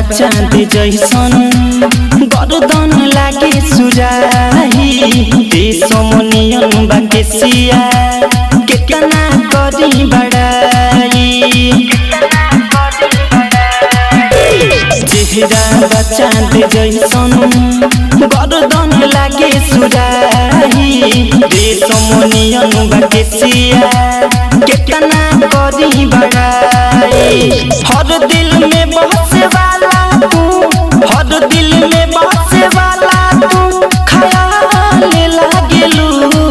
चाँद जैसन गर्दन लागे सुराही देशमनियन बाके सिया केतना करी बड़ाई चेहरा चाँद जैसन गर्दन लागे सुराही रेशमनियन बाके सिया केतना करी बड़ाई हर दिल में बसे वाला तू हर दिल में बसे वाला तू खयाल लागेलू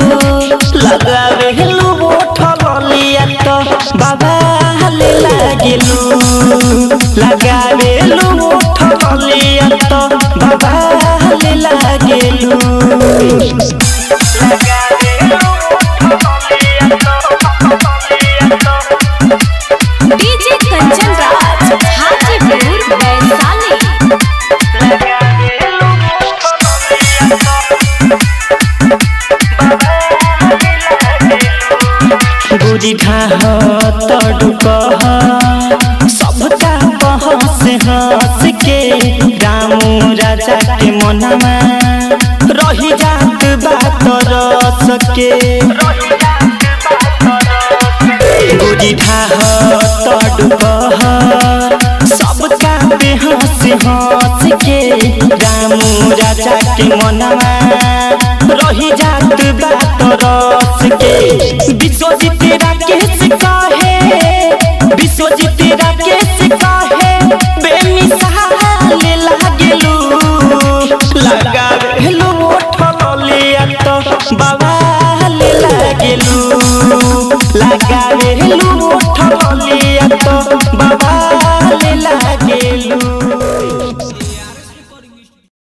लगावेलू बोठल लिया तो बाबा लागेलू लगावेलू बोठल लिया तो बाबा लागेलू डीजे कंचन राज हाजीपुर वैशाली गोरी ढाह तड़ुक सबका बहस हंस के रामू राजा के मनवा रही जात बात रस के गोरी ढाह तड़ुक सबका बेहस हंस के रामू राजा के मनवा रही जात बात रस के विश्वजीत राकेश कहे विश्वजीत राकेश कहे बेमिसाल लागेलू लगावेलू ओठल लिया तो बवाल लागेलू लगावेलू ओठल लिया तो